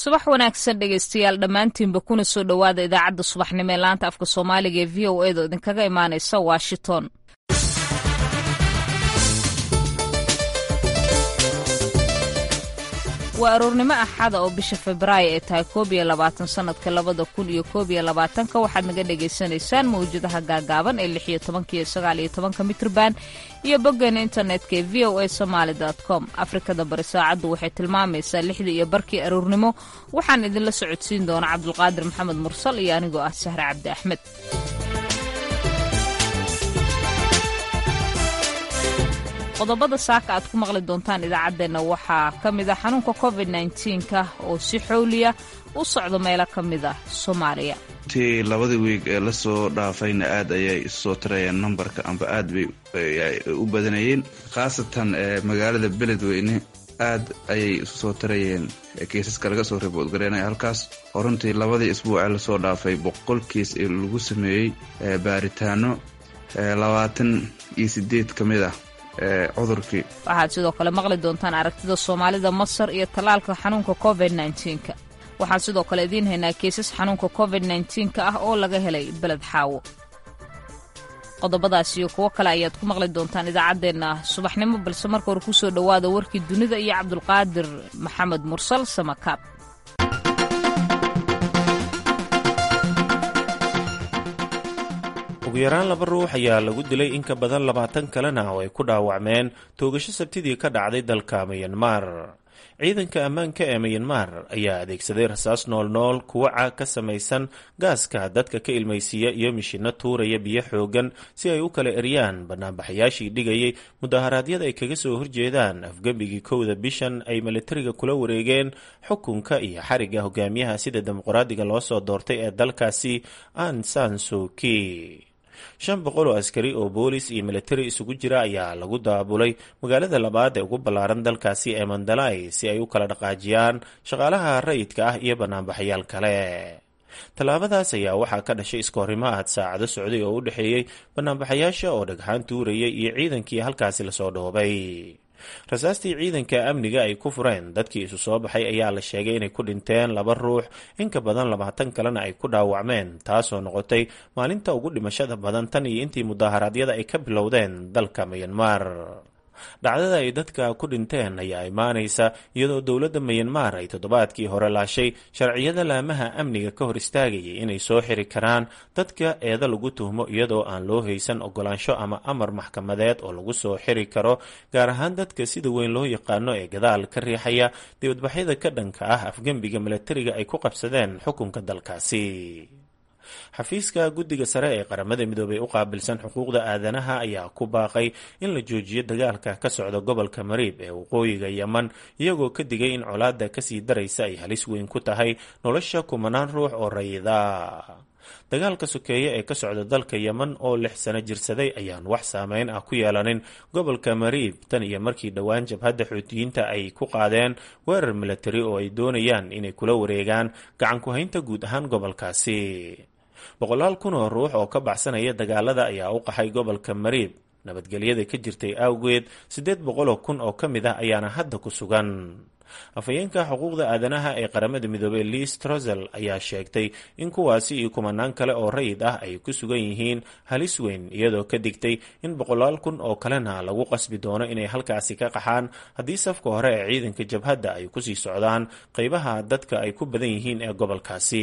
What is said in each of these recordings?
subax wanaagsan dhegaystayaal dhammaantiinba kuna soo dhowaada idaacadda subaxnimo ee laanta afka soomaaliga ee v o edo idinkaga imaanaysa washington waa aroornimo axada oo bisha febraayo ee tahay koob iyo labaatan sannadka labada kun iyo koob iyo labaatanka waxaad naga dhagaysanaysaan mawjadaha gaagaaban ee lix iyo tobanka iyo sagaal iyo tobanka mitrban iyo boggeena internetka ee v o a somaali com afrikada bari saacaddu waxay tilmaamaysaa lixda iyo barkii aroornimo waxaan idinla socodsiin doona cabdulqaadir maxamed mursal iyo anigoo ah sahre cabdi axmed qodobada saaka aad ku maqli doontaan idaacaddeenna waxaa ka mid ah xanuunka covid nka oo si xowliya u socdo meelo ka mid ah soomaaliya intii labadii wiig ee lasoo dhaafayna aad ayay isusoo tarayeen numbarka amba aad bay u badanayeen khaasatan magaalada beledweyne aad ayay isu soo tarayeen kiisaska laga soo riboodgareynaya halkaas oo runtii labadii isbuucee lasoo dhaafay boqol kiis lagu sameeyey baaritaano labaatan iyo sideed ka mid ah cudurkii waxaad sidoo kale maqli doontaan aragtida soomaalida masar iyo tallaalka xanuunka covid nka waxaan sidoo kale idiin haynaa keesas xanuunka covid nka ah oo laga helay beled xaawo qodobadaas iyo kuwo kale ayaad ku maqli doontaan idaacaddeenna subaxnimo balse marka hore kusoo dhowaada warkii dunida iyo cabdulqaadir maxamed mursal samakaab ugu yaraan laba ruux ayaa lagu dilay in ka badan labaatan kalena oo ay ku dhaawacmeen toogasho sabtidii ka dhacday dalka miyanmar ciidanka ammaanka ee miyanmar ayaa adeegsaday rasaas noolnool kuwaca ka samaysan gaaska dadka ka ilmaysiiya iyo mishinno tuuraya biyo xoogan si ay u kala eryaan banaanbaxayaashii dhigayay mudaharaadyada ay kaga soo horjeedaan afgembigii kowda bishan ay militariga kula wareegeen xukunka iyo xariga hogaamiyaha sida dimuqraadiga loo soo doortay ee dalkaasi an san suki shan boqol oo askari oo boolis iyo militari isugu jira ayaa lagu daabulay magaalada labaad ee ugu ballaaran dalkaasi ee mandalay si ay u kala dhaqaajiyaan shaqaalaha rayidka ah iyo banaanbaxayaal kale tallaabadaas ayaa waxaa ka dhashay iskoorimo aad saacado socday oo u dhexeeyey banaanbaxayaasha oo dhagxaan tuurayay iyo ciidankii halkaasi lasoo dhoobay rasaastii ciidanka amniga ay ku fureen dadkii isu soo baxay ayaa la sheegay inay ku dhinteen laba ruux in ka badan labaatan kalena ay ku dhaawacmeen taasoo noqotay maalinta ugu dhimashada badan tan iyo intii mudaharaadyada ay ka bilowdeen dalka miyanmar dhacdada ay dadka ku dhinteen ayaa imaanaysa iyadoo dowladda miyanmar ay toddobaadkii hore laashay sharciyada laamaha amniga ka hor istaagayay inay soo xiri karaan dadka eeda lagu tuhmo iyadoo aan loo haysan ogolaansho ama amar maxkamadeed oo lagu soo xiri karo gaar ahaan dadka sida weyn loo yaqaano ee gadaal ka riixaya dibadbaxyada ka dhanka ah afgembiga milatariga ay ku qabsadeen xukunka dalkaasi xafiiska guddiga sare ee qaramada midoobey u qaabilsan xuquuqda aadanaha ayaa ku baaqay in la joojiyo dagaalka ka socda gobolka mariib ee waqooyiga yeman iyagoo ka digay in colaadda kasii daraysa ay halis weyn ku tahay nolosha kumanaan ruux oo rayida dagaalka sokeeye ee ka socda dalka yeman oo lix sano jirsaday ayaan wax saameyn ah ku yeelanin gobolka mariib tan iyo markii dhowaan jabhadda xuutiyiinta ay ku qaadeen weerar milatari oo ay doonayaan inay kula wareegaan gacan ku-haynta guud ahaan gobolkaasi boqolaal kun oo ruux oo ka baxsanaya dagaalada ayaa u qaxay gobolka mariib nabadgelyada ka jirtay awgeed siddeed boqoloo kun oo ka mid ah ayaana hadda ku sugan afhayeenka xuquuqda aadanaha ee qaramada midoobey liis trosel ayaa sheegtay in kuwaasi iyo kumanaan kale oo rayid ah ay ku sugan yihiin halis weyn iyadoo ka digtay in boqolaal kun oo kalena lagu qasbi doono inay halkaasi ka qaxaan haddii safka hore ee ciidanka jabhadda ay kusii socdaan qeybaha dadka ay ku badan yihiin ee gobolkaasi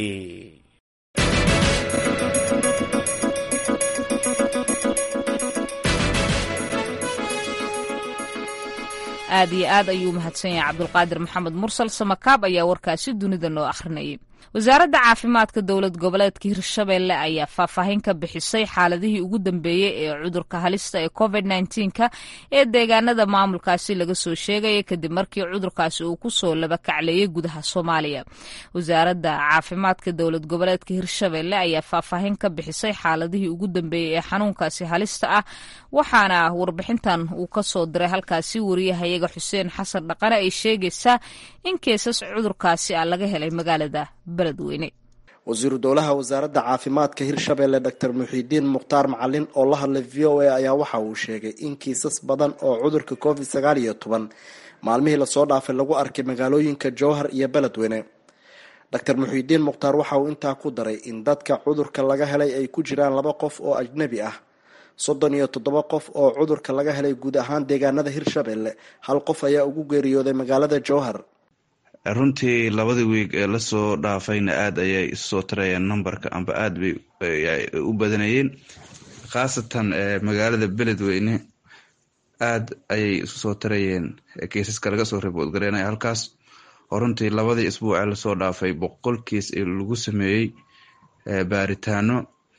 aad iyo aad ayuu mahadsan yahay cabdulqaadir maxamed mursal samakaab ayaa warkaasi dunida noo akhrinayay wasaaradda caafimaadka dowlad goboleedka hirshabeelle ayaa faahfaahin ka bixisay xaaladihii ugu dambeeyey ee cudurka halista ee covid nka ee deegaanada maamulkaasi laga soo sheegaya kadib markii cudurkaasi uu kusoo labakacleeyey gudaha soomaaliya wasaaradda caafimaadka dowlad goboleedka hirshabeelle ayaa faahfaahin ka bixisay xaaladihii ugu dambeeyey ee xanuunkaasi halista ah waxaana warbixintan uu kasoo diray halkaasi wariyahayaga xuseen xasan dhaqane ay sheegaysaa in keesas cudurkaasi ah laga helay magaalada beledweyne wasiiru dowlaha wasaaradda caafimaadka hirshabeelle doctor muxiidiin mukhtaar macalin oo la hadlay v o a ayaa waxa uu sheegay in kiisas badan oo cudurka covid sagaal iyo toban maalmihii lasoo dhaafay lagu arkay magaalooyinka jowhar iyo beledweyne doctor muxiidiin mukhtaar waxa uu intaa ku daray in dadka cudurka laga helay ay ku jiraan laba qof oo ajnabi ah soddon iyo toddoba qof oo cudurka laga helay guud ahaan deegaanada hirshabelle hal qof ayaa ugu geeriyooday magaalada jowhar runtii labadii wiig ee lasoo dhaafayna aada ayay isusoo tarayeen numberka amba aada bay u badanayeen khaasatan magaalada beledweyne aada ayay isu soo tarayeen kiisaska laga soo ribood gareynaya halkaas oo runtii labadii isbuuc ee lasoo dhaafay boqol kiis lagu sameeyey baaritaano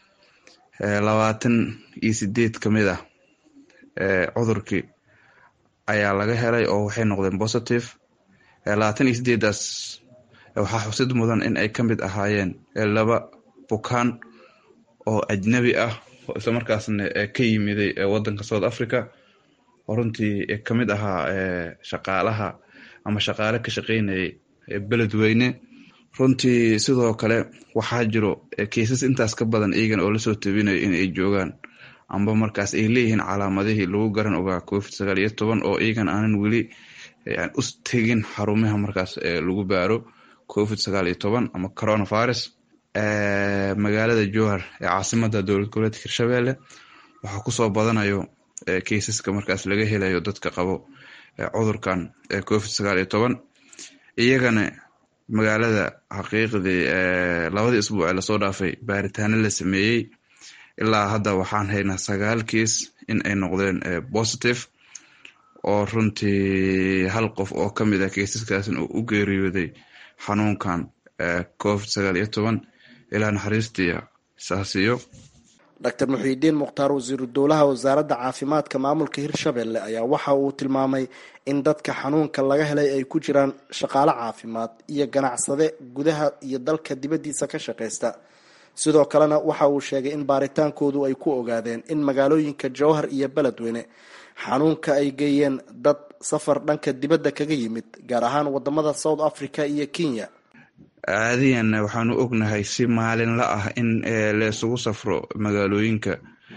labaatan iyo sideed ka mid ah cudurkii ayaa laga helay oo waxay noqdeen positive labaatan iyo sideedaas waxaa xusid mudan in ay ka mid ahaayeen laba bukaan oo ajnabi ah oo isla markaasna ka yimiday wadanka south africa oo runtii kamid ahaa shaqaalaha ama shaqaale ka shaqeynayay beledweyne runtii sidoo kale waxaa jiro kiisas intaas ka badan iyagan oo lasoo tabinayo in ay joogaan amba markaas ay leeyihiin calaamadihii lagu garan ogaa covid sagaal iyo toban oo iyagan aanan weli u tegin xarumaha markaas lagu baaro covid sagaal iyo toban ama coronavirus magaalada jowhar ee caasimada dowlad goboleedka hirshabelle waxaa kusoo badanayo keisaska markaas laga helayo dadka qabo cudurkan covid sagaal iyo toban iyagana magaalada xaqiiqdii labadii isbuuc ee lasoo dhaafay baaritaano la sameeyey ilaa hadda waxaan haynaa sagaal kiis in ay noqdeen positive oo runtii hal qof oo ka mid ah keisaskaasna uu u geeriyooday xanuunkan covid sagaal iyo toban ilaa naxariistii saasiyo doctor muxiidiin mukhtaar wasiiru dowlaha wasaaradda caafimaadka maamulka hirshabelle ayaa waxa uu tilmaamay in dadka xanuunka laga helay ay ku jiraan shaqaale caafimaad iyo ganacsade gudaha iyo dalka dibaddiisa ka shaqaysta sidoo kalena waxa uu sheegay in baaritaankoodu ay ku ogaadeen in magaalooyinka jowhar iyo beledweyne xanuunka ay geeyeen dad safar dhanka dibadda kaga yimid gaar ahaan wadamada south africa iyo kenya caadiyan waxaanu ognahay si maalinla ah in laysugu safro magaalooyinka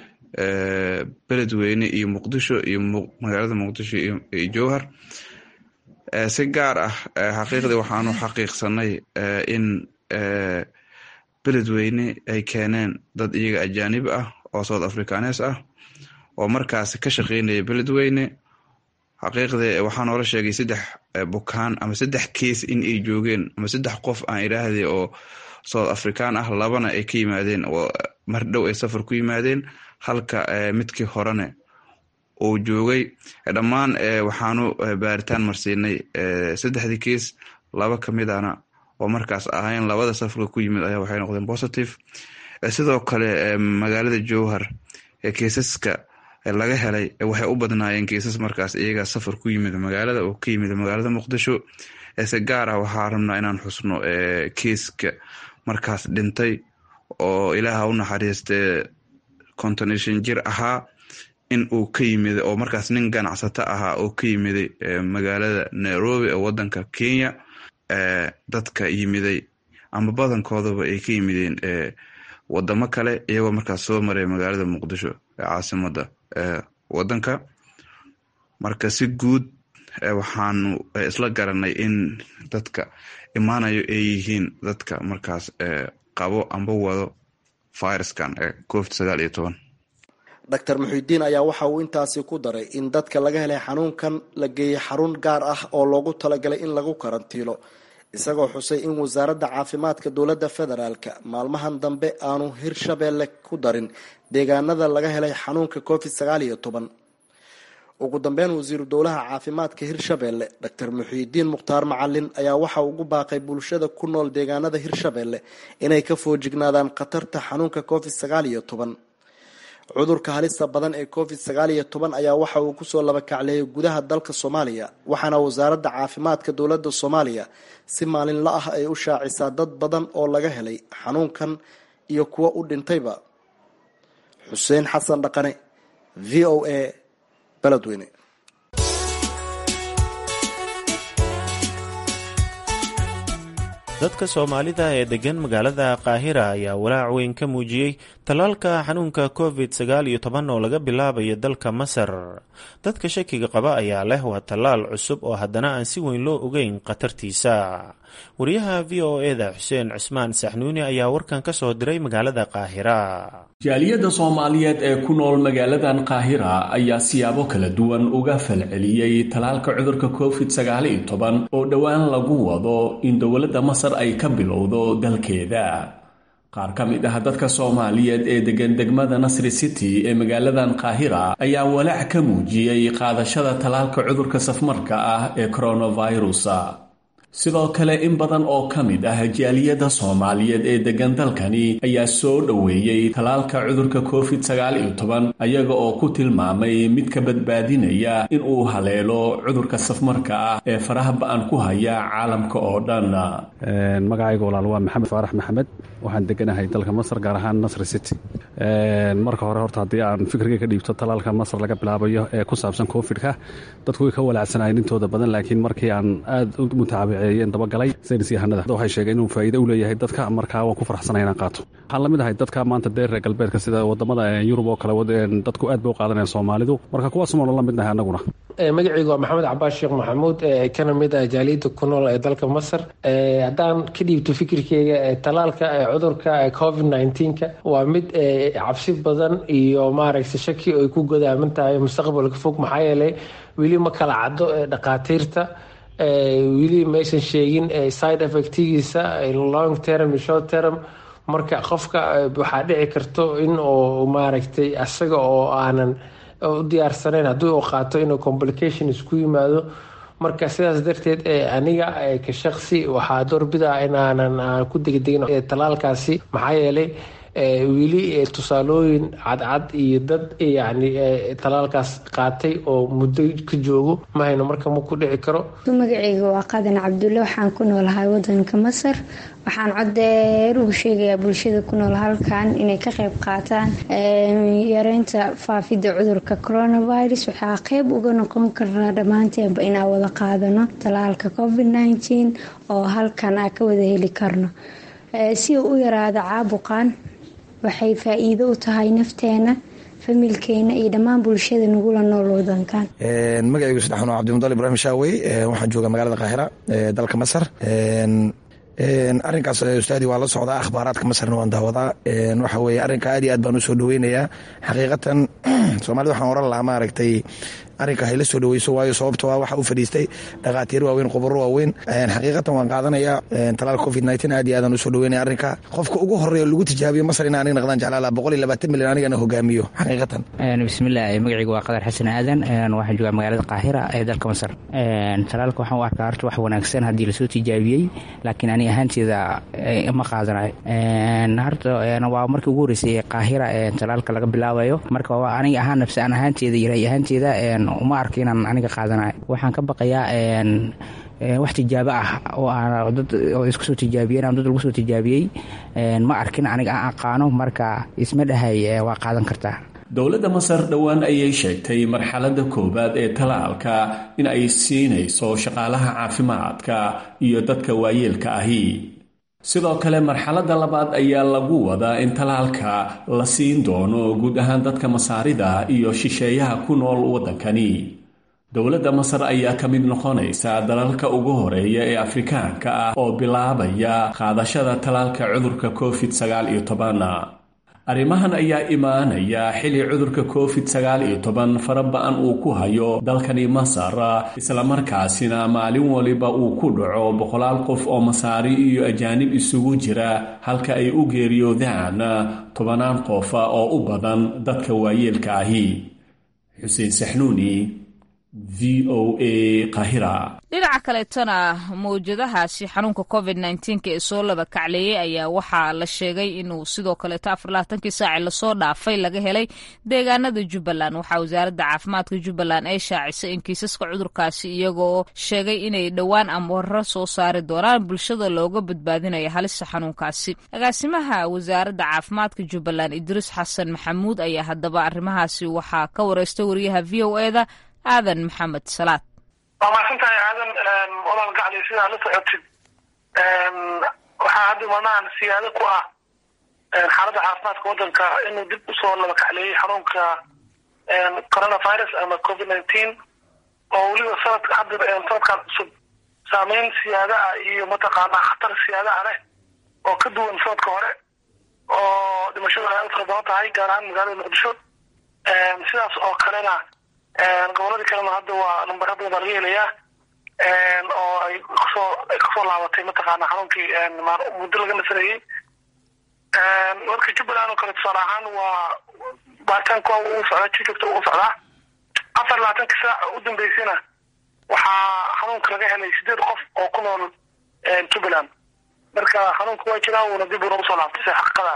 beledweyne iyo muqdisho iyo magaalada muqdisho iyo jowhar si gaar ah xaqiiqdii waxaanu xaqiiqsanay in beledweyne ay keeneen dad iyaga ajaanib ah oo south africanes ah oo markaas ka shaqeynaya beledweyne xaqiiqdii waxaa noola sheegay saddex bukaan ama saddex keis in ay joogeen ama saddex qof aan idhaahday oo south african ah labana ay ka yimaadeen oo mar dhow ay safar ku yimaadeen halka midkii horene uu joogay dhammaan waxaanu baaritaan marsiinay saddexdii keis laba kamidana oo markaas ahayn labada safarka ku yimid ayaa waxay noqdeen positive sidoo kale magaalada jowhar keisaska laga helay waxay u badnaayeen kiisas markaas iyaga safar ku yimid magaalada oo ka yimid magaalada muqdisho se gaar ah waxaa rabnaa inaan xusno kiiska markaas dhintay oo ilaaha u naxariistee contonation jir ahaa in uu ka yimid oo markaas nin ganacsato ahaa oo ka yimiday magaalada nairobi ee wadanka kenya dadka yimiday ama badankoodaba ay ka yimideen wadamo kale iyagoo markaas soo maray magaalada muqdisho ee caasimada wadanka marka si guud waxaanu isla garanay in dadka imaanayo ay yihiin dadka markaas qabo amba wado viruskan ee covid sagaal iyo toban doctor muxiidiin ayaa waxa uu intaasi ku daray in dadka laga helay xanuunkan la geeyey xarun gaar ah oo loogu talagalay in lagu karantiilo isagoo xusay in wasaaradda caafimaadka dowladda federaalka maalmahan dambe aanu hirshabelle ku darin deegaanada laga helay xanuunka covid sagaal iyo toban ugu dambeyn wasiiru dowlaha caafimaadka hirshabelle doctor muxiidiin mukhtaar macalin ayaa waxa ugu baaqay bulshada ku nool deegaanada hirshabelle inay ka foojignaadaan khatarta xanuunka covid sagaal iyo toban cudurka halista badan ee covid sagaal iyo toban ayaa waxa uu kusoo labakacleeyay gudaha dalka soomaaliya waxaana wasaaradda caafimaadka dowladda soomaaliya si maalinla ah ay u shaacisaa dad badan oo laga helay xanuunkan iyo kuwo u dhintayba xuseen xasan dhaqane v o a beledweyne dadka soomaalida ee deggan magaalada qaahira ayaa walaac weyn ka muujiyey tallaalka xanuunka covid sagaal iyo toban oo laga bilaabayo dalka masar dadka shakiga qaba ayaa leh waa tallaal cusub oo haddana aan si weyn loo ogeyn khatartiisa wariyaha v o eda xuseen cismaan saxnuuni ayaa warkan ka soo diray magaalada qaahira jaaliyadda soomaaliyeed ee ku nool magaaladan qaahira ayaa siyaabo kala duwan uga falceliyey tallaalka cudurka covid sagaal iyo toban oo dhowaan lagu wado in dowladda masar ay ka bilowdo dalkeeda qaar ka mid ah dadka soomaaliyeed ee degan degmada nasri city ee magaaladan qaahira ayaa walaac ka muujiyey qaadashada tallaalka cudurka safmarka ah ee coronavirus sidoo kale in badan oo ka mid ah jaaliyadda soomaaliyeed ee degan dalkani ayaa soo dhoweeyey tallaalka cudurka covid sagaal iyo toban ayaga oo ku tilmaamay mid ka badbaadinaya in uu haleelo cudurka safmarka ah ee faraha ba-an ku haya caalamka oo dhan magacayga walaal waa maxamed faarax maxamed waxaan deganahay dalka masar gaar ahaan nasri city marka hore horta haddii aan fikriga ka dhiibto tallaalka masar laga bilaabayo ee ku saabsan covid-ka dadku way ka walaacsanayeen intooda badan laakiin markii aan aad u mutaabiceeyeen dabagalay saynis yahanada waxay sheegeen inuu faa'iido u leeyahay dadka markaa waan ku farxsanay inaan qaato waxaan la mid ahay dadka maanta dee reer galbeedka sida wadamada yurub oo kale dadku aad bay u qaadanayaan soomaalidu marka kuwaasuma la midnahay annaguna magacaygu waa maxamed cabaas sheekh maxamuud kana mid ah jaaliyadda ku nool ee dalka masar haddaan ka dhiibto fikirkeyga talaalka cudurka covid nneteen-ka waa mid cabsi badan iyo maaragta shaki ay ku godaaman tahay mustaqbalka fog maxaa yeelay weli ma kala caddo dhakhaatiirta weli maysan sheegin side effectigiisa long term short term marka qofka waxaa dhici karto in uu maaragtay asaga oo aanan u diyaarsanayn haddii uu qaato inuu complication isku yimaado marka sidaas darteed aniga ka shaqsi waxaa doorbida inaanan ku degdegin talaalkaasi maxaa yeelay weli tusaalooyin cadcad iyo dad yani talaalkaas qaatay oo muddo ka joogo ma hayno marka ma ku dhici karo magaceyga waa qadan cabdulle waxaan ku noolahay wadanka masar waxaan codeer ugu sheegayaa bulshada ku nool halkan inay ka qeyb qaataan yareynta faafidda cudurka coronavirus waxaa qeyb uga noqon karnaa dhammaanteenba inaan wada qaadano talaalka covid nneteen oo halkan aan ka wada heli karno si uu u yaraado caabuqan waxay faa-iido u tahay nafteena familkeena iyo dhammaan bulshada nagula nool wadankan magacaygu saddexan cabdimudal ibrahim shaawey waxaan jooga magaalada qaahira dalka masar arrinkaas ustaadi waa la socdaa akhbaaraadka masarna waan daawadaa waxa weye arrinka aad iyo aad baan usoo dhaweynayaa xaqiiqatan soomaalida waxaan oran lahaa maaragtay arrinka hayla soo dhaweyso waayo sababto ah waxa u fadhiistay dhakhaatiir waaweyn khubaro waaweyn xaqiiqatan waan qaadanayaa talaalka covid nneteen aad iyo aadaan usoo dhaweynaya arrinka qofka ugu horeeya lagu tijaabiyo masar in aniga naqdaan jeclaala boqol iyo labaatan milyan anigana hogaamiyo xaqiiqatan bismillaah magacaygu waa qadar xasan aadan waxaan joogaa magaalada qaahira ee dalka masar talaalka waxaan u arkaa horta wax wanaagsan haddii lasoo tijaabiyey laakiin ani ahaanteeda ma qaadanayo horta waa markii ugu horeysay qaahira talaalka laga bilaabayo marka aniga ahaan nafsi aan ahaanteeda iyo ray ahaanteeda uma arka inaan aniga qaadanayo waxaan ka baqayaa wax tijaabo ah oo aan dad oo isku soo tijaabiyeen ama dad lagu soo tijaabiyey ma arkin aniga aan aqaano marka isma dhahay waa qaadan kartaa dowladda masar dhowaan ayay sheegtay marxaladda koowaad ee talaalka in ay siinayso shaqaalaha caafimaadka iyo dadka waayeelka ahi sidoo kale marxaladda labaad ayaa lagu wadaa in talaalka la siin doono guud ahaan dadka masaarida iyo shisheeyaha ku nool waddankani dowladda masar ayaa ka mid noqonaysa dalalka ugu horeeya ee afrikaanka ah oo bilaabaya qaadashada talaalka cudurka covid sagaal iyo toban arrimahan ayaa imaanaya xilli cudurka covid sagaal iyo toban fara ba-an uu ku hayo dalkani masar islamarkaasina maalin waliba uu ku dhaco boqolaal qof oo masaari iyo ajaanib isugu jira halka ay u geeriyoodaan tobanaan qofa oo u badan dadka waayeelka ahi xuseen saxnuuni v o a qahira dhinaca kaleetona mawjadahaasi xanuunka covid nnteenka ee soo laba kacleeyey ayaa waxaa la sheegay inuu sidoo kaleeto afarlaatankii saaci lasoo dhaafay laga helay deegaanada jubbaland waxaa wasaaradda caafimaadka jubbaland ay shaacisay in kiisaska cudurkaasi iyagoo sheegay inay dhowaan amaro soo saari doonaan bulshada looga badbaadinayo halista xanuunkaasi agaasimaha wasaaradda caafimaadka jubbaland idriis xasan maxamuud ayaa haddaba arrimahaasi waxaa ka wareystay wariyaha v o eda aadan maxamed salaad waa mahadsantahay aadan walaal gacli sidaa la socotid waxaa hadda manahan siyaado ku ah xaaladda caafimaadka waddanka inuu dib usoo laba kacleeyey xanuunka coronavirus ama covid nineteen oo weliba sanad hadda sanadkan cusub saameyn siyaada ah iyo mataqaanaa khatar siyaada ah leh oo ka duwan sanadka hore oo dhimashadu ay u fara badan tahay gaar ahaan magaalada muqdisho sidaas oo kalena goboladii kalena hadda waa numbara badan baa laga helayaa oo ay kasoo ay kasoo laabatay mataqaana xanuunkii muddo laga nasanayey marka jubbaland oo kale tusaale ahaan waa baaritaanka uu socdaa si joogta ugu socdaa afar labaatanka saac u dambeysayna waxaa xanuunka laga helay sideed qof oo ku nool jubbaland marka xanuunka waa jiraa uuna dib uuna usoo laabtay si xaqiiqada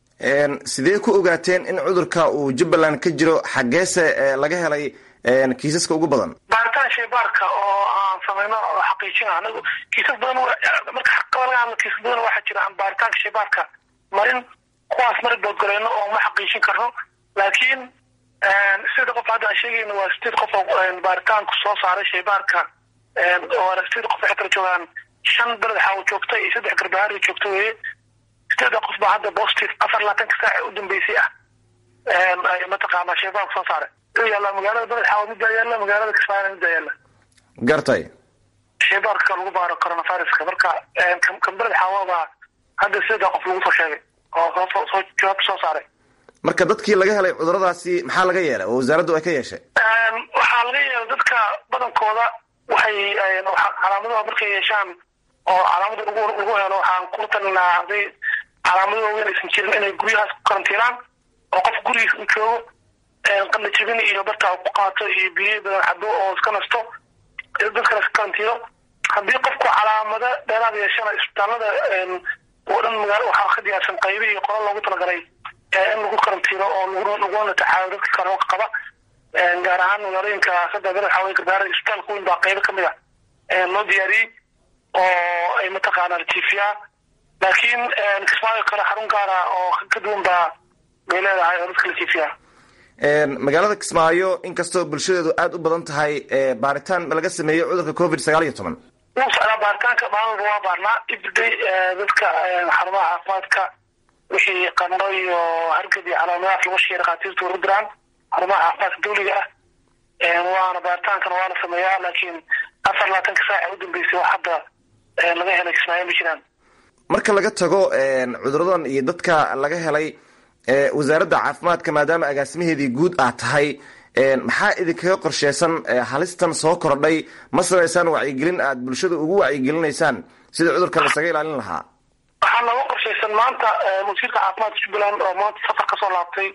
sidee ku ogaateen in cudurka uu jubbaland ka jiro xaggeese laga helay kiisaska ugu badan baaritaan shaybaarka oo aan samayno oo xaqiijina anagu kiisas badan marka xaqiiqada laga hadlo kiisas badan waxaa jira aan baaritaanka shaybaarka marin kuwaas mari boodgalayno oo ma xaqiijin karno laakiin sideed qof hadda aan sheegayna waa sideed qof oo baaritaanku soo saaray shaybaarka oo sideed qof waxay kala joogaan shan beled xaawo joogta iyo saddex garbahaari joogta weeye sideeda qof baa hadda positive afar labaatanka saac u dambeysay ah mataqaanaa shaybaarku soo saaray wuxuu yaallaa magaalada beled xaawo middaa yaalla magaalada kismaayona middaa yaalla gartay shaybaarka lagu baaro coronaviruska marka kan beled xaawo baa hadda sideeda qof lagu soo sheegay oo soo soo jawaab soo saaray marka dadkii laga helay cuduradaasi maxaa laga yeelay oo wasaaraddu ay ka yeeshay waxaa laga yeelay dadka badankooda waxay calaamadaha markay yeeshaan oo calaamada lagu lagu helo waxaan ku talinaa haday calaamado waaweyn aysan jirin inay guryahaas ku karantiinaan oo qof gurigiisa u joogo qanda jabin iyo barta ku qaato iyo biyo badan cabo oo iska nasto dadkana iska karantiino haddii qofku calaamado dheeraad yeeshana isbitaalada oo dhan magaalo waxaa ka diyaarsan qaybi iyo qola loogu talagalay in lagu karantiino oo laguna tacaalo dadka karoonka qaba gaar ahaan magaalooyinka saddex bere waxaa weye garbaarada isbitaalka weyn baa qaybo kamid a loo diyaariyey oo ay mataqaanaa latiifiyaa laakiin kismaayo kale xarun gaara oo ka duwan baa bay leedahay oo dadka latiifiyaa magaalada kismaayo inkastoo bulshadeedu aada u badan tahay baaritaan laga sameeyey cudurka covid sagaal iyo toban wuu socdaa baaritaanka maalmalba waa baarnaa everyday dadka xarumaha caafimaadka wixii qandho iyo hargab iyo calaamadahaas lagu sheegay dhakhaatiirtu ugu diraan xarumaha caafimaadka dawliga ah waana baaritaankana waa la sameeyaa laakiin afar labaatanka saaca u dambeysay wax hadda laga helay kismaayo ma jiraan marka laga tago cuduradan iyo dadka laga helay wasaaradda caafimaadka maadaama agaasimaheedii guud aad tahay maxaa idinkaga qorsheysan halistan soo kordhay ma samaysaan wacyigelin aad bulshada ugu wacyigelinaysaan sida cudurkan lasaga ilaalin lahaa waxaa nooga qorshaysan maanta wasiirka caafimaadka jubbaland oo maanta safar kasoo laabtay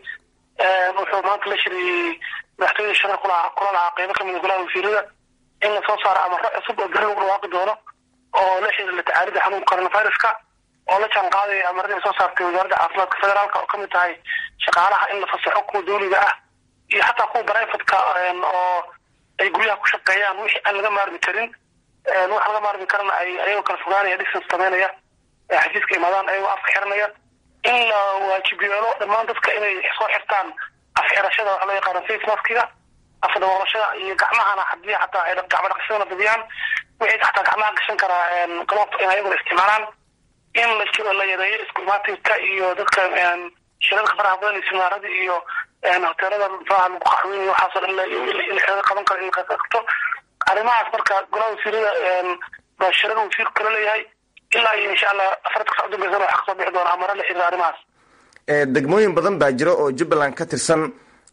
wuxuu maanta la shiriyey madaxtooyada shaqo kula kula lahaa qeybo kamid a golaha wasiirada in lasoo saaro amaro cusub oo beri lagu dhawaaqi doono oo la xiriira la tacaalida xanuunka coronaviruska oo la jaan qaadaya amarada ay soo saartay wasaaradda caafimaadka federaalka oo kamid tahay shaqaalaha in la fasaxo kuwa dawliga ah iyo xataa kuwa brivatka oo ay guryaha ku shaqeeyaan wixii aan laga maarmi karin wax laga maarmi karana ay ayagoo kala fogaanaya distance sameynaya xafiiska imaadaan ayagoo afka xiranaya in la waajib yeelo dhammaan dadka inay soo xirtaan afxirashada waxa loo yaqaano face maskiga afdhaboolashada iyo gacmahana hadii xataa ay gacmo dhaqashadana badiyaan wixii xataa gacmaha gashan karaa globt in ayaguna isticmaalaan in la jiro la yareeyo isku imaatinka iyo dadka shirarka faraha badan iyo siminaarada iyo hoteelada faraha lagu qaxweyn iyo waxaasoo dhan in xeelada qaban karo in la qabto arrimahaas marka golaha wasiirada baa shirada wasiirku kala leeyahay ilaa iyo insha allah afarta sac udambeysana waxaa kasoo bixi doona amaro la xiriira arrimahaas degmooyin badan baa jira oo jubbaland ka tirsan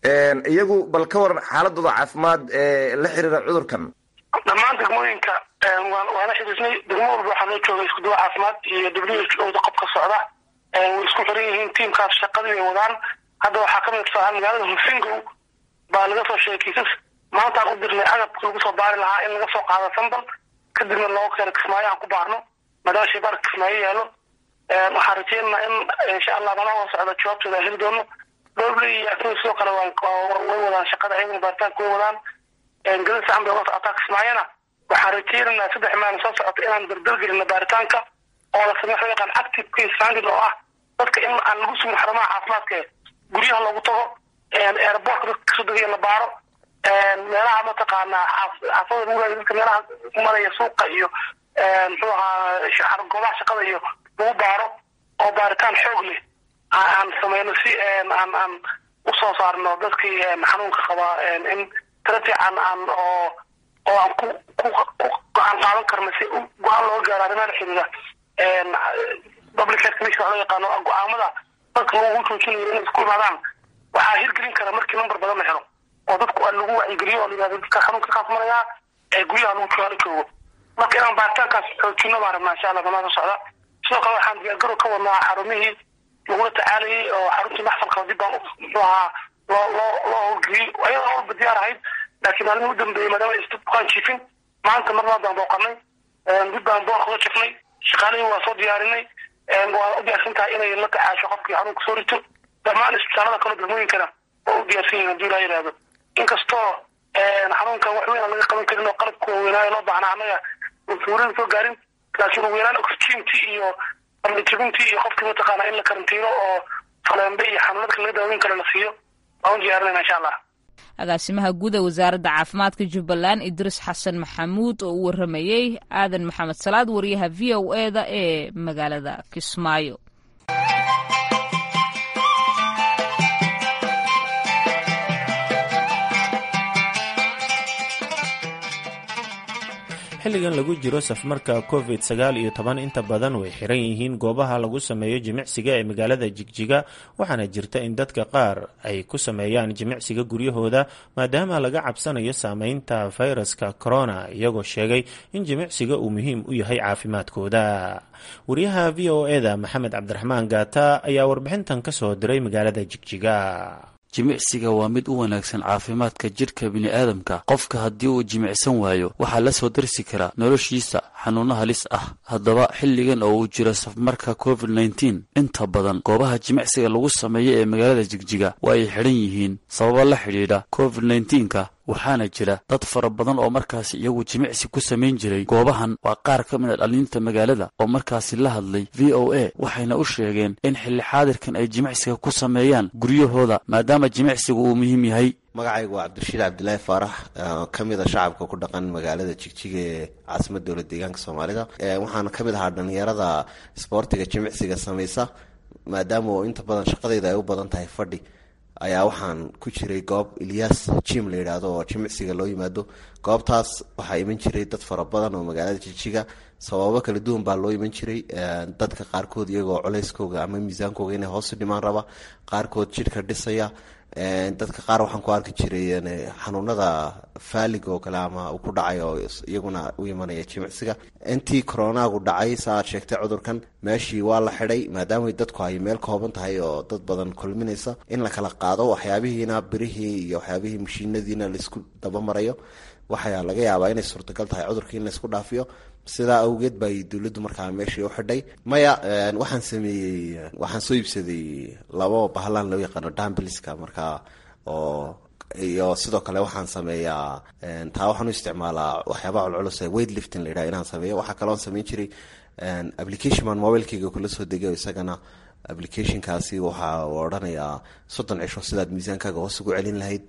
iyagu bal ka waran xaaladooda caafimaad ee la xiriira cudurkan dhammaan degmooyinka waana xiriirnay degmo walba waxaa loo joogay isku duwa caafimaad iyo w h o da qobka socda way isku xiran yihiin tiimkaas shaqadii ay wadaan hadda waxaa kamid tusaale magaalada husingow baa laga soo sheegay kiisas maantaan u dirnay agabka lagu soo baari lahaa in laga soo qaado sambal kadibna looga keeno kismaayo aan ku baarno maadaama shaybaarka kismaayo yaalo waxaan rajeynaynaa in insha allah manaha socda jawaabtooda aan heli doono dowley iyo afrin sidoo kale way wadaan shaqada ayaguna baaritaanka way wadaan gadad saxan bay uga socotaa kismaayona waxaan rajeynaynaa saddex maalin soo socota inaan dardargelino baaritaanka oo la sameeyo waxa yaqaan active case finding oo ah dadka in aan lagu sugin xarumaha caafimaadka guryaha loogu tago airportka dadka kasoo degaya la baaro meelaha mataqaanaa xaafada lagu raadiyo dadka meelaha maraya suuqa iyo muxuu ahaa goobaha shaqada iyo lagu baaro oo baaritaan xoog leh aan sameyno si aan aan usoo saarno dadkii xanuunka qabaa in tira fiican aan oo oo aan ku ku ku go-aan qaadan karno si go-aan looga gaaro arrimaha la xiriira public health commission loo yaqaano go-aamada dadka lagu joojinayo inay isku imaadaan waxaa hirgelin kara markii number badan la helo oo dadku lagu wacyigeliyo oo la yihahdo dadka xanuunka kaas maraya ee guryaha lagu jooga la joogo marka inaan baaritaankaas xoojino baan rabnaa insha allah banaan socda sidoo kale waxaan diyaargarow ka wadnaa xarumihii lagula tacaalayay oo xaruntii maxsalka dib baan muxuu ahaa loo loo loo howlgeliyey ayadoo howlba diyaar ahayd laakiin maalmihi u dambeeyey maadaama ay bukaan jiifin maanta marnaa baan booqanay dib baan boorka uga jifnay shaqaalihii waa soo diyaarinay waa u diyaarsan tahay inay la tacaasho qofkii xanuunka soo rito dhammaan isbitaalada kale degmooyinkana waa u diyaarsan yihin hadii laa yidhaahdo inkastoo xanuunkan wax weyn aan laga qaban karin oo qalabka waaweynaayo loo baahnaa annaga suurada soo gaarin laakiin ugu yaraan oxygentii iyo jabintii iyo qofkii mataqaana in la karantiino oo faleembe iyo xanuunadka laga daaweyn karo la siiyo waan u diyaarinayna insha allah agaasimaha guud ee wasaaradda caafimaadka jubbaland idriis xasan maxamuud oo u waramayey aadan maxamed salaad wariyaha v o e da ee magaalada kismaayo xilligan lagu jiro safmarka covid sagaal iyo toban inta badan way xiran yihiin goobaha lagu sameeyo jimicsiga ee magaalada jigjiga waxaana jirta in dadka qaar ay ku sameeyaan jimicsiga guryahooda maadaama laga cabsanayo saameynta fayraska corona iyagoo sheegay in jimicsiga uu muhiim u yahay caafimaadkooda wariyaha v o e da maxamed cabdiraxmaan gaata ayaa warbixintan ka soo diray magaalada jigjiga jimicsiga waa mid u wanaagsan caafimaadka jidhka bini'aadamka qofka haddii uu jimicsan waayo waxaa la soo darsi karaa noloshiisa xanuuno halis ah haddaba xilligan oo uu jiro safmarka covid nneteen inta badan goobaha jimicsiga lagu sameeyo ee magaalada jigjiga waa ay xidhan yihiin sababo la xidhiidha covid nneteenka waxaana jira dad fara badan oo markaasi iyagu jimicsi ku samayn jiray goobahan waa qaar ka mid a dhalinta magaalada oo markaasi la hadlay v o a waxayna u sheegeen in xilli xaadirkan ay jimicsiga ku sameeyaan guryahooda maadaama jimicsigu uu muhiim yahay magacaygu waa cabdirashiid cabdilaahi faarax ka mid a shacabka ku dhaqan magaalada jigjiga ee caasimada dowlad deegaanka soomaalida waxaana ka mid ahaa dhalinyarada isboortiga jimicsiga samaysa maadaama inta badan shaqadayda ay u badan tahay fadhi ayaa waxaan ku jiray goob ilyas jim la yidhaahdo oo jimicsiga loo yimaado goobtaas waxaa iman jiray dad fara badan oo magaalada jijiga sababo kala duwan baa loo iman jiray dadka qaarkood iyagoo culeyskooga ama miisaankooga inay hoosu dhimaan raba qaarkood jidhka dhisaya dadka qaar waxaan ku arki jiray xanuunada faaliga oo kale ama uu ku dhacay oo iyaguna u imanaya jimicsiga intii coronagu dhacay sa aad sheegtay cudurkan meeshii waa la xidhay maadaama dadku ay meel kooban tahay oo dad badan kulminaysa in la kala qaado waxyaabihiina birihii iyo waxyaabihii mashiinadiina laisku dabamarayo waxaa laga yaabaa inay suurtagal tahay cudurkii in laisku dhaafiyo sidaa awgeed bay dowladdu markaa meeshii u xidhay maya waxaan sameeyey waxaan soo iibsaday labo bahlaan loo yaqaano dambiliska markaa oo iyo sidoo kale waxaan sameeyaa taa waxaan u isticmaalaa waxyaabaha culculus ee weight lifting la yidhaha inaan sameeyo waxaa kaloon sameyn jiray application baan mobilekeyga kula soo degay isagana applicationkaasi waxaa odhanayaa soddon cisho sidaad miisaankaaga hoos ugu celin lahayd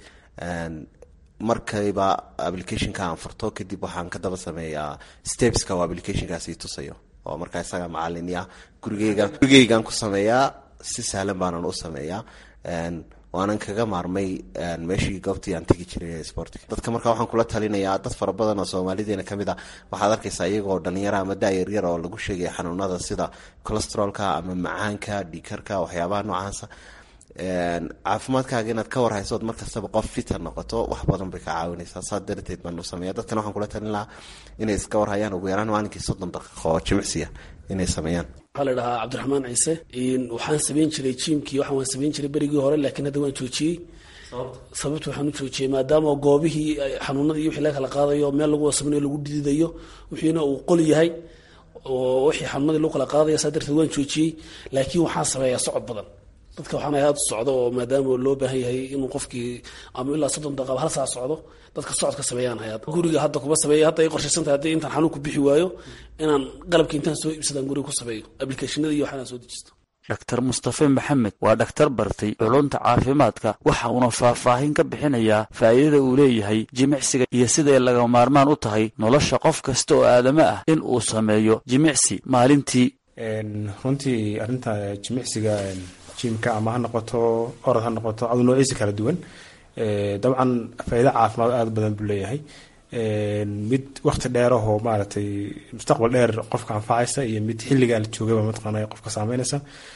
markayba applicationka aan furto kadib waxaan ka daba sameeyaa stepska oo applicationkaasi tusayo oo markaa isaga macalini ah gurigeyga gurigeygaan ku sameeyaa si sahlan baanan u sameeyaa waanan kaga maarmay meeshii goobtii aan tegi jiray sportiga dadka markaa waxaan kula talinayaa dad fara badan oo soomaalideena kamid a waxaad arkaysaa iyagoo dhalinyara ama daayaryar oo lagu sheegaya xanuunada sida colostrolka ama macaanka dhiikarka waxyaabaha noocaasa caafimaadkaaga inaad ka warhaysood markastaba qof fita noqoto wax badan bay ka caawinaysaa saa darteed baan u sameeya dadkana waxaan kula talin lahaa inay iska warhayaan ugu yaraan maalinkii soddon daqiiqo oo jimicsiya inay sameeyaan waxaa la dhahaa cabdiraxmaan ciise waxaan sameyn jiray jiimkii waxaan waan sameyn jiray berigii hore laakiin hadda waan joojiyey sababta waxaan u joojiyey maadaama goobihii xanuunadii iyo wixii laga kala qaadayo meel lagu wasamanayo lagu dididayo wixiina uu qol yahay oo wixii xanuunadii lagu kala qaadayo saa darteed waan joojiyey laakiin waxaan sameeyaa socod badan dadka waxaan ahay aada socdo oo maadaama loo baahan yahay inuu qofkii ama ilaa soddon daqiiqaba hal saa socdo dadka socodka sameeyaan hay guriga hadda kuma sameeya hadda ay qorshaysan tahay haddii intaan xanuun ku bixi waayo inaan qalabka intaan soo iibsadaan guriga ku sameeyo applicationada iyo waxaan soo dejisto dhaktar mustafe maxamed waa dhakhtar bartay culunta caafimaadka waxa uuna faahfaahin ka bixinayaa faa'iidada uu leeyahay jimicsiga iyo siday laga maarmaan u tahay nolosha qof kasta oo aadamo ah in uu sameeyo jimicsi maalintii runtii arrinta jimicsiga jimka ama ha noqoto orod ha noqoto adu noociisa kala duwan dabcan faa'iido caafimaad aada badan buu leeyahay mid wakti dheerahoo maaragtay mustaqbal dheer qofka anfacaysa iyo mid xilligaa la joogaba mataqaana qofka saameynaysa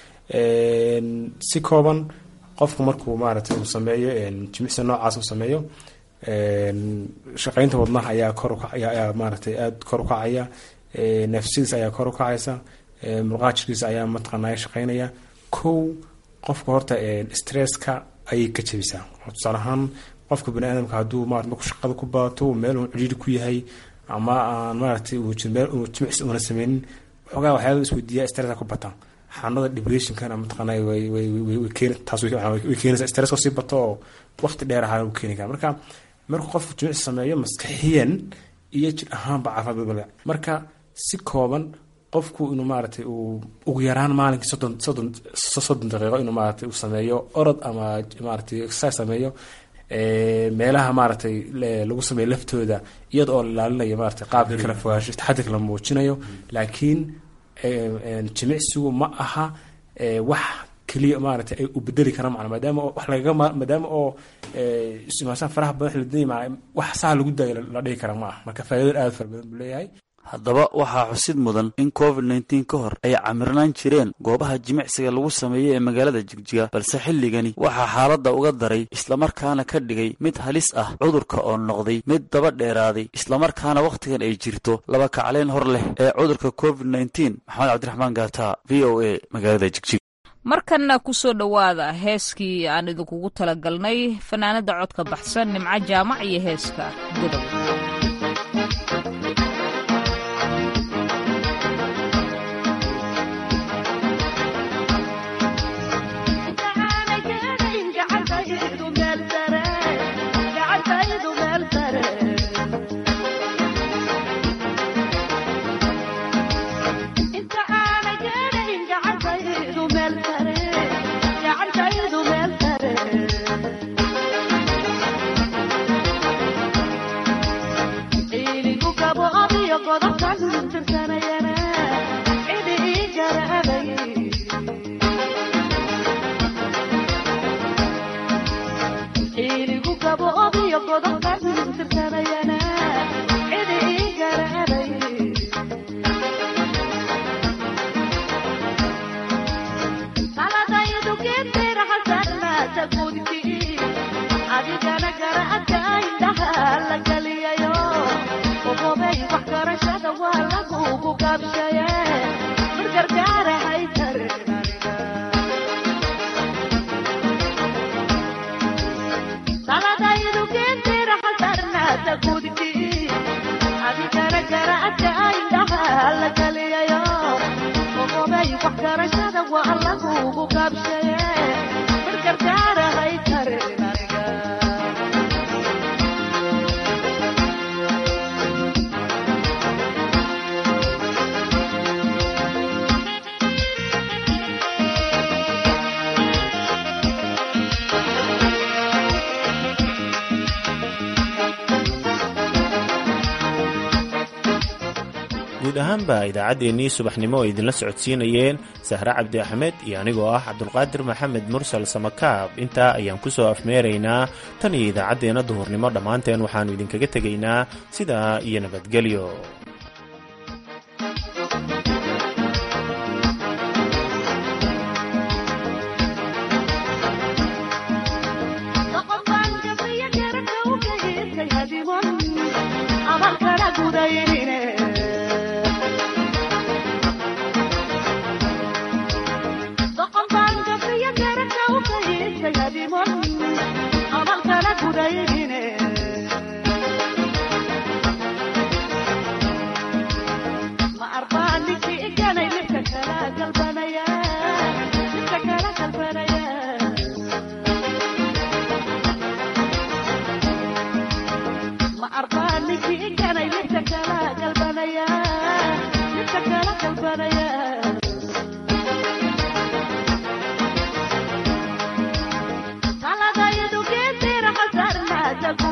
si kooban qofku markuu maaragtay uu sameeyo jimicsi noocaas uu sameeyo shaqeynta wadnaha ayaa kor ayaa maaragtay aada kor u kacaya neefsadiisa ayaa kor u kacaysa murqaha jirkiisa ayaa mataqaanaa shaqeynaya kow qofka horta stresska ayay ka jebisaa tusaale ahaan qofka bani aadamka hadduu marat marku shaqada ku baato meel uu cidhiiri ku yahay ama aan maaragtay meel uu jimicsi una sameynin waxoogaa waxyaaba isweydiiyaa stresska ku bataan xanuunada depressionkana mataqaanaa way way way keeni taas way keenaysaa stresska sii bato oo waqti dheer ahaa uu keeni kara marka markuu qofku jimicsi sameeyo maskaxiyan iyo jir ahaanba caafimaad badbada marka si kooban qofku inuu maaragtay uu ugu yaraan maalinkii soddon soddon soddon daqiiqo inuu maaragtay uu sameeyo orod ama maaragtay exercise sameeyo meelaha maaragtay lagu sameeyo laftooda iyada oo la ilaalinayo maaragtay qaabka kala fogaansho taxadirka la muujinayo laakiin jimicsigu ma aha wax keliya maaragtay ay u bedeli karaan macna maadaama wax lagaga maadaama oo ismaashaan faraha badan la dinaya wax saa lagu daayo la dhihi kara ma aha marka faa'iidada aada fara badan buu leeyahay haddaba waxaa xusid mudan in covid nneteen ka hor ay camirnaan jireen goobaha jimicsiga lagu sameeyey ee magaalada jigjiga balse xilligani waxaa xaaladda uga daray islamarkaana ka dhigay mid halis ah cudurka oo noqday mid daba dheeraaday islamarkaana wakhtigan ay jirto laba kacleyn hor leh ee cudurka covid nneteen maxamed cabdiraxmaan gaata v o a magaalada jigjiga markanna ku soo dhowaada heeskii aan idinkugu talagalnay fanaanada codka baxsan nimco jaamac iyo heeska godob guud ahaanba idaacaddeenii subaxnimo oo idinla socodsiinayeen sahre cabdi axmed iyo anigoo ah cabdulqaadir maxamed mursal samakaab intaa ayaan ku soo afmeeraynaa tan iyo idaacaddeenna duhurnimo dhammaanteen waxaannu idinkaga tegaynaa sidaa iyo nabadgelyo ma arba